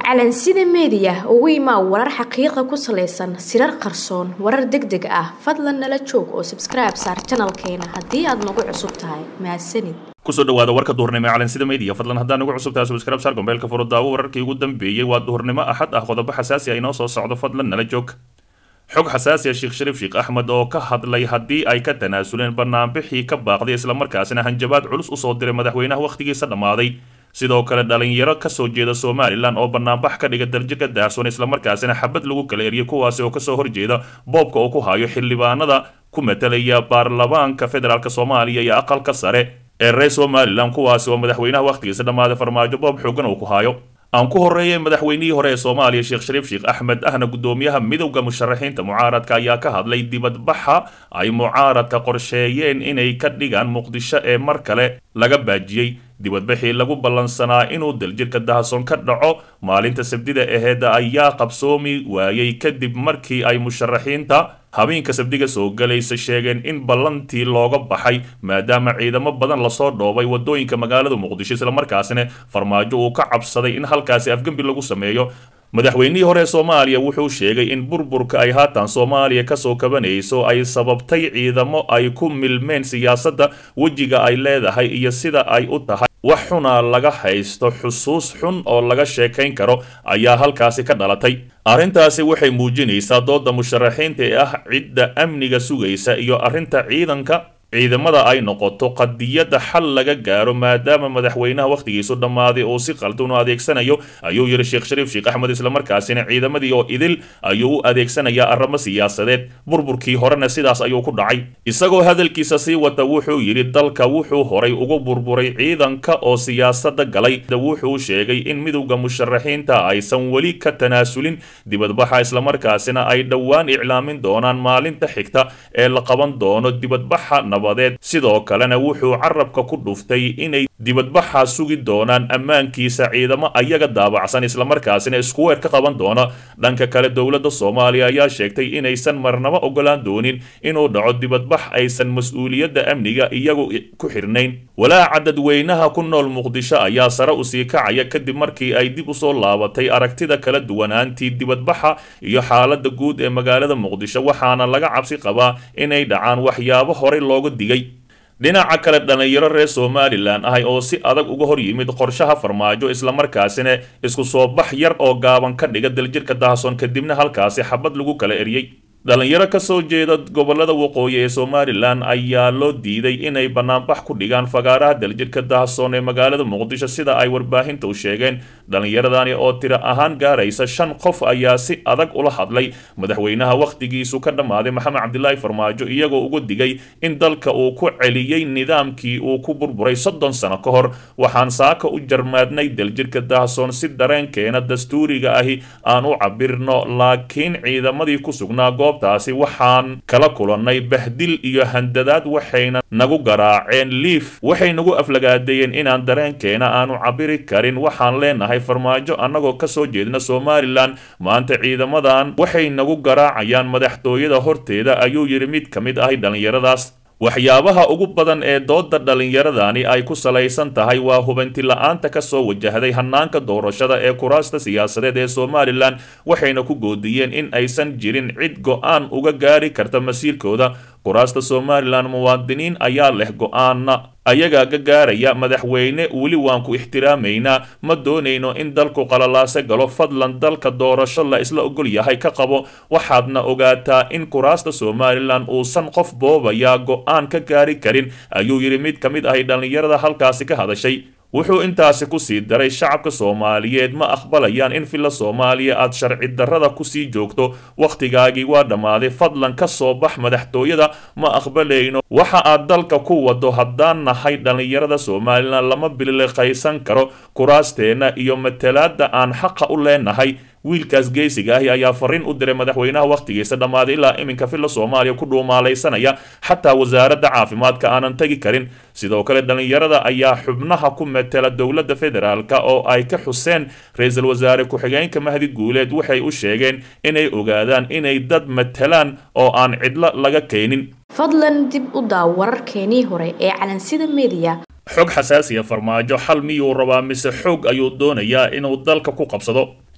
calansida meediya ugu imaa warar xaqiiqa ku salaysan sirar qarsoon warar deg deg ah fadlan nala joog oo sabskribe saar janalkeena haddii aad nagu cusub tahay mahadsanid kusoo dhawaada warka duhurnimo ee calansida media fadlan haddaan ugu cusub tahay subscribe saar gombeelka furo daawo wararkii ugu dambeeyey waa duhurnimo axad ah qodobo xasaasi ah inoo soo socdo fadlan nala joog xog xasaasi ah sheekh shariif sheekh axmed oo ka hadlay haddii ay ka tanaasuleen banaanbixii ka baaqday islamarkaasina hanjabaad culus usoo diray madaxweynaha wakhtigiisa dhammaaday sidoo kale dhalinyaro kasoo jeeda somalilan oo banaanbax ka dhiga darjika daahsoon islamarkaasina xabad lagu kala eriyay kuwaasi oo kasoo horjeeda boobka oo ku hayo xildhibaanada ku matalaya baarlamaanka federaalk soomaaliya iyo aqalka sare ee reer somalilan kuwaasi oo madaxweynaha wakhtigiisa dhammaaday farmaajo boob xoogan uu ku hayo aan ku horreeyay madaxweynihii hore ee soomaaliya sheekh shariif sheekh axmed ahna guddoomiyaha midowda musharaxiinta mucaaradka ayaa ka hadlay dibadbaxa ay mucaaradka qorsheeyeen inay ka dhigaan muqdisho ee mar kale laga baajiyey dibadbaxii lagu ballansanaa inuu daljirka dahasoon ka dhaco maalinta sabdida aheeda ayaa qabsoomi waayey kadib markii ay musharaxiinta habeenka sabdiga soo galaysa sheegeen in ballantii looga baxay maadaama ciidamo badan lasoo dhoobay wadooyinka magaalada muqdisho islamarkaasina farmaajo uu ka cabsaday in halkaasi afgembi lagu sameeyo madaxweynihii hore ee soomaaliya wuxuu sheegay in burburka ay haatan soomaaliya kasoo kabanayso ay sababtay ciidamo ay ku milmeen siyaasadda wejiga ay leedahay iyo sida ay u tahay wax xuna laga haysto xusuus xun oo laga sheekayn karo ayaa halkaasi ka dhalatay arrintaasi waxay muujinaysaa dooda musharaxiinta ee ah cidda amniga sugaysa iyo arrinta ciidanka ciidamada ay noqoto qadiyadda xal laga gaaro maadaama madaxweynaha wakhtigiisu dhammaaday oo si qaldan u adeegsanayo ayuu yidhi sheekh shariif sheekh axmed islamarkaasina ciidamadii oo idil ayuu u adeegsanayaa arrimo siyaasadeed burburkii horena sidaas ayuu ku dhacay isagoo hadalkiisa sii wata wuxuu yidhi dalka wuxuu horay ugu burburay ciidanka oo siyaasadda galay wuxuu sheegay in midowda musharaxiinta aysan weli ka tanaasulin dibadbaxa islamarkaasina ay dhowaan iclaamin doonaan maalinta xigta ee la qaban doono dibadbaxa sidoo kalena wuxuu carabka ku dhuftay inay dibadbaxa sugi doonaan ammaankiisa ciidamo ayaga daabacsan islamarkaasina iskuweer ka qaban doono dhanka kale dowladda soomaaliya ayaa sheegtay inaysan marnabo ogolaan doonin inuu dhaco dibadbax aysan mas-uuliyadda amniga iyagu ku xirnayn walaaca dadweynaha ku nool muqdisho ayaa sare usii kacaya kadib markii ay dib usoo laabatay aragtida kala duwanaantii dibadbaxa iyo xaalada guud ee magaalada muqdisho waxaana laga cabsi qabaa inay dhacaan waxyaabo horey looga digay dhinaca kale dhalinyaro reer somalilan ahay oo si adag uga hor yimid qorshaha farmaajo islamarkaasina isku soo bax yar oo gaaban ka dhiga daljirka dahasoon kadibna halkaasi xabad lagu kala eriyey dhalinyaro kasoo jeeda gobolada waqooyi ee somalilan ayaa loo diiday inay banaanbax ku dhigaan fagaaraha daljirka dahasoon ee magaalada muqdisho sida ay warbaahinta u sheegeen dhalinyaradani oo tiro ahaan gaaraysa shan qof ayaa si adag ula hadlay madaxweynaha wakhtigiisu ka dhammaaday maxamed cabdilaahi farmaajo iyagoo uga digay in dalka uu ku celiyey nidaamkii uu ku burburay soddon sano ka hor waxaan saaka u jarmaadnay daljirka dahasoon si dareenkeena dastuuriga ahi aan u cabirno laakiin ciidamadii ku sugnaa goobtaasi waxaan kala kulannay bahdil iyo handadaad waxayna nagu garaaceen liif waxay nagu aflagaadeeyeen inaan dareenkeena aanu cabiri karin waxaan leenahay farmaajo annagoo kasoo jeedna somalilan maanta ciidamadan waxay nagu garaacayaan madaxtooyada horteeda ayuu yidhi mid ka mid ahi dhallinyaradaas waxyaabaha ugu badan ee dooda dhallinyaradani ay ku salaysan tahay waa hubanti la-aanta kasoo wajahday hanaanka doorashada ee kuraasta siyaasadeed ee somalilan waxayna ku goodiyeen in aysan jirin cid go-aan uga gaari karta masiirkooda kuraasta somalilan muwaadiniin ayaa leh go-aana ayagaa ga gaaraya madaxweyne weli waan ku ixtiraamaynaa ma doonayno in dalku qalalaase galo fadlan dalka doorasho la isla ogol yahay ka qabo waxaadna ogaataa in kuraasta somalilan uusan qof boobaya go-aan ka gaari karin ayuu yidhi mid ka mid ahay dhallinyarada halkaasi ka hadashay wuxuu intaasi ku sii daray shacabka soomaaliyeed ma aqbalayaan in filla soomaaliya aad sharci darrada kusii joogto wakhtigaagii waa dhammaaday fadlan ka soo bax madaxtooyada ma aqbalayno waxa aad dalka ku wado haddaan nahay dhallinyarada somalilan lama biliqaysan karo kuraasteenna iyo matalaadda aan xaqa u leenahay wiilkaas geesiga ahi ayaa fariin u diray madaxweynaha wakhtigiisa dhammaaday ilaa iminka filla soomaaliya ku dhuumaalaysanaya xataa wasaaradda caafimaadka aanan tegi karin sidoo kale dhallinyarada ayaa xubnaha ku matela dowladda federaalk oo ay ka xuseen ra-iisul wasaare ku-xigeenka mahdi guuleed waxay u sheegeen inay ogaadaan inay dad matelaan oo aan cidlo laga keenin fadlan dib u daaw wararkeenii hore ee calansida media xog xasaasiya farmaajo xal miyuu rabaa mise xoog ayuu doonayaa inuu dalka ku qabsado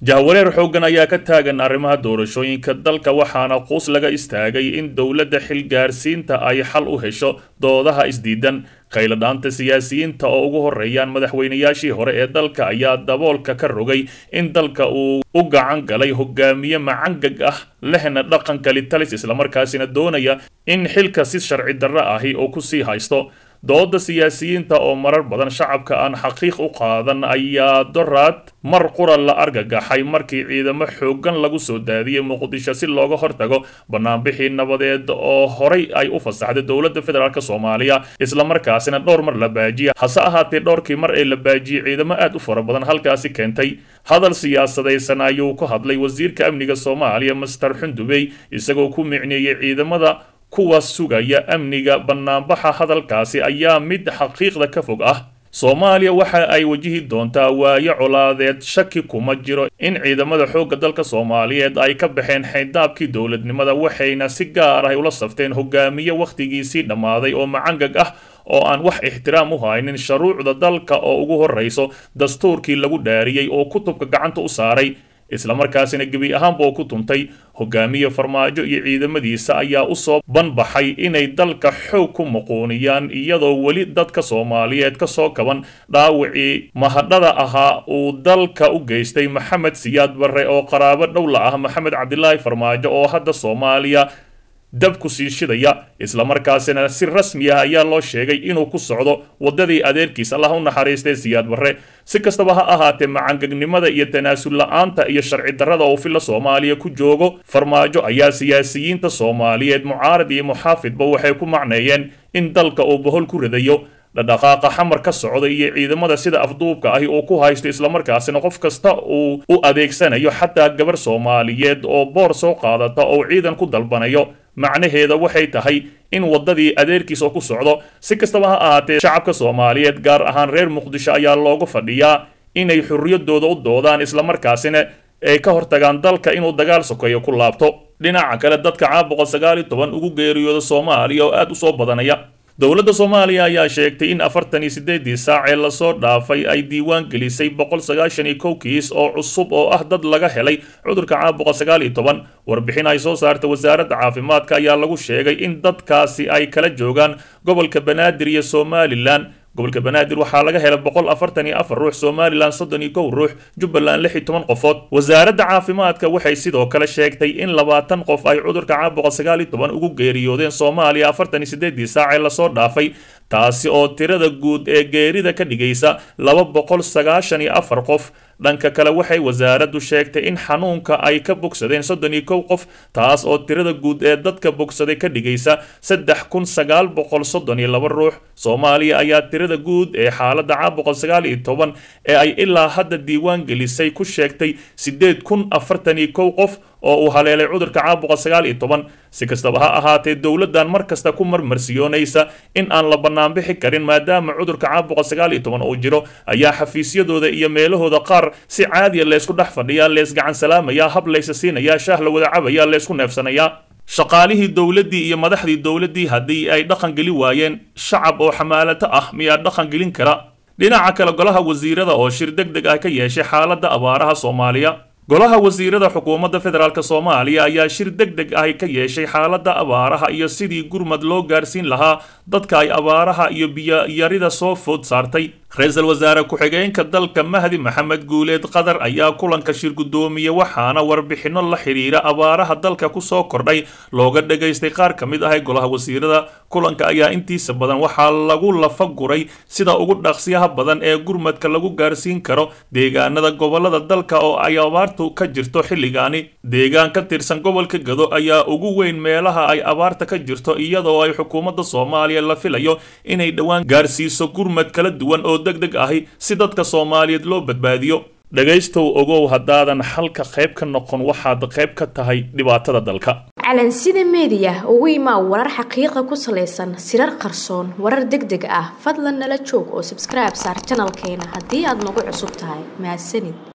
jahwareer xooggan ayaa ka taagan arrimaha doorashooyinka dalka waxaana quus laga istaagay in dowladda xilgaarsiinta ay xal u hesho doodaha isdiidan khayladhaanta siyaasiyiinta oo ugu horeeyaan madaxweynayaashii hore ee dalka ayaa daboolka ka rogay in dalka uu u gacan galay hogaamiye macangag ah lehna dhaqanka litalis islamarkaasina doonaya in xilka si sharci darro ahi oo kusii haysto dooda siyaasiyiinta oo marar badan shacabka aan xaqiiq u qaadan ayaa doraad mar qura la argagaxay markii ciidamo xooggan lagu soo daadiyey muqdisho si looga hortago banaanbixii nabadeed oo horay ay u fasaxday dowladda federaalk soomaaliya islamarkaasina dhowr mar la baajiyay hase ahaatee dhowrkii mar ee la baajiyey ciidamo aad u fara badan halkaasi keentay hadal siyaasadaysan ayuu ku hadlay wasiirka amniga soomaaliya master xundubey isagoo ku micneeyey ciidamada kuwaas sugaya amniga banaanbaxa hadalkaasi ayaa mid xaqiiqda ka fog ah soomaaliya waxa ay wajihi doontaa waayo colaadeed shaki kuma jiro in ciidamada xoogga dalka soomaaliyeed ay ka baxeen xayndaabkii dowladnimada waxayna si gaar ah ula safteen hogaamiye wakhtigiisii dhammaaday oo macangag ah oo aan wax ixtiraam u haynin shuruucda dalka oo ugu horrayso dastuurkii lagu dhaariyey oo kutubka gacanta u saaray islamarkaasina gebi ahaanba oo ku tuntay hogaamiye farmaajo iyo ciidamadiisa ayaa usoo banbaxay inay dalka xoog ku muquuniyaan iyadoo weli dadka soomaaliyeed ka soo kaban dhaawacii mahadhada ahaa uu dalka u geystay maxamed siyaad barre oo qaraabo dhowla ah maxamed cabdilaahi farmaajo oo hadda soomaaliya dab ku sii shidaya islamarkaasina si rasmi ah ayaa loo sheegay inuu ku socdo waddadii adeerkiis allah u naxariistay siyaad barre si kastaba ha ahaatee macangagnimada iyo tanaasul la-aanta iyo sharci darrada uu filla soomaaliya ku joogo farmaajo ayaa siyaasiyiinta soomaaliyeed mucaarad iyo muxaafidba waxay ku macneeyeen in dalka uu bohol ku ridayo dhadhaqaaqa xamar ka socda iyo ciidamada sida afduubka ahi uu ku haysto islamarkaasina qof kasta uu u adeegsanayo xataa gabar soomaaliyeed oo boor soo qaadata oo ciidan ku dalbanayo macnaheeda waxay tahay in waddadii adeerkiis oo ku socdo si kastaba ha ahaatee shacabka soomaaliyeed gaar ahaan reer muqdisho ayaa loogu fadhiyaa inay xurriyadooda u doodaan islamarkaasina ay ka hortagaan dalka inuu dagaal sokeeyo ku laabto dhinaca kale dadka caabuqa sagaal iyo toban ugu geeriyooda soomaaliya oo aad u soo badanaya dowladda soomaaliya ayaa sheegtay in afartan iyo siddeedii saac ee lasoo dhaafay ay diiwaan gelisay boqol sagaashan iyo kow kiis oo cusub oo ah dad laga helay cudurka caabuqa sagaal iyo toban warbixin ay soo saartay wasaaradda caafimaadka ayaa lagu sheegay in dadkaasi ay kala joogaan gobolka banaadir iyo somalilan gobolka banaadir waxaa laga helay boqol afartan iyo afar ruux somalilan soddon iyo kow ruux jubbaland lix iyo toban qofood wasaaradda caafimaadka waxay sidoo kale sheegtay in labaatan qof ay cudurka caabuqa sagaal iyo toban ugu geeriyoodeen soomaaliya afartan iyo siddeedii saac ee lasoo dhaafay taasi oo tirada guud ee geerida ka dhigaysa laba boqol sagaashan iyo afar qof dhanka kale waxay wasaaraddu sheegtay in xanuunka ay ka bogsadeen soddon iyo kow qof taas oo tirada guud ee dadka bogsaday ka dhigaysa saddex kun sagaal boqol soddon iyo laba ruux soomaaliya ayaa tirada guud ee xaaladda caabuqa sagaal iyo toban ee ay ilaa hadda diiwaan gelisay ku sheegtay siddeed kun afartan iyo kow qof oo uu haleelay cudurka caabuqa sagaal iyo toban si kastaba ha ahaatee dowladdan mar kasta ku marmarsiyoonaysa in aan la bannaanbixi karin maadaama cudurka caabuqa sagaal iyo toban uu jiro ayaa xafiisyadooda iyo meelahooda qaar si caadiya leysku dhex fadhiyaa leesgacan salaamayaa hab laysa siinayaa shaah la wada cabayaa leysku neefsanayaa shaqaalihii dowladdii iyo madaxdii dowladdii haddii ay dhaqan geli waayeen shacab oo xamaalato ah miyaa dhaqan gelin kara dhinaca kale golaha wasiirada oo shir deg deg ah ka yeeshay xaaladda abaaraha soomaaliya golaha wasiirada xukuumadda federaalk soomaaliya ayaa shir deg deg ah ka yeeshay xaaladda abaaraha iyo sidii gurmad loo gaarsiin lahaa dadka ay abaaraha iyo biyoyarida soo food saartay ra-iisul wasaare ku-xigeenka dalka mahdi maxamed guuleed qatar ayaa kulanka shir guddoomiye waxaana warbixinno la xidhiira abaaraha dalka kusoo kordhay looga dhagaystay qaar ka mid ah ee golaha wasiirada kulanka ayaa intiisa badan waxaa lagu lafaguray sida ugu dhaqsiyaha badan ee gurmadka lagu gaarsiin karo deegaanada gobolada dalka oo ay abaartu ka jirto xilligaani deegaan ka tirsan gobolka gado ayaa ugu weyn meelaha ay abaarta ka jirto iyadoo ay xukuumadda soomaaliya la filayo inay dhowaan gaarsiiso gurmad kala duwan oo deg deg ahi si dadka soomaaliyeed loo badbaadiyo dhegaystow ogow haddaadan xalka qayb ka noqon waxaad qayb ka tahay dhibaatada dalka calansida meediya ugu imaa warar xaqiiqa ku salaysan sirar qarsoon warar deg deg ah fadlan nala joog oo sabskribe saar janalkeena haddii aad nagu cusub tahay mahadsanid